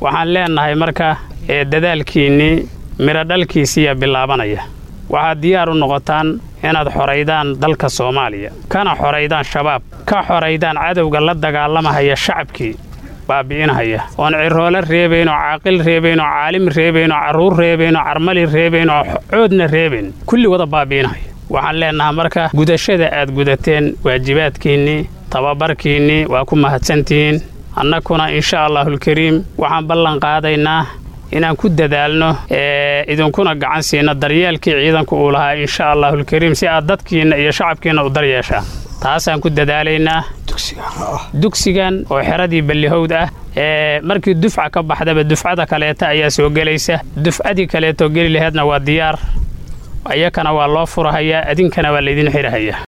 waxaan leennahay marka ee dadaalkiinnii midho dhalkiisiiya bilaabanaya waxaad diyaar u noqotaan inaad xoraydaan dalka soomaaliya kana xoraydaan shabaab ka xoraydaan cadowga la dagaalamahaya shacabkii baabi'inahaya oon ciroole reebayn oo caaqil reebayn oo caalim reebayn oo carruur reebayn oo carmali reebayn oo coodna reebayn kulli wada baabi'inahaya waxaan leennahaa marka gudashada aad gudateen waajibaadkiinnii tababarkiinnii waa ku mahadsantihiin annakuna insha allaahulkariim waxaan ballan qaadaynaa inaan ku dadaalno idinkuna gacan siino daryeelkii ciidanku uu lahaa insha allaahulkariim si aad dadkiinna iyo shacabkiinna u daryeeshaan taasaan ku dadaalaynaa dugsigan oo xeradii ballihowd ah ee markii dufca ka baxdaba dufcada kaleeta ayaa soo gelaysa dufcadii kaleetoo geli laheedna waa diyaar iyakana waa loo furahayaa idinkana waa laydin xidhahayaa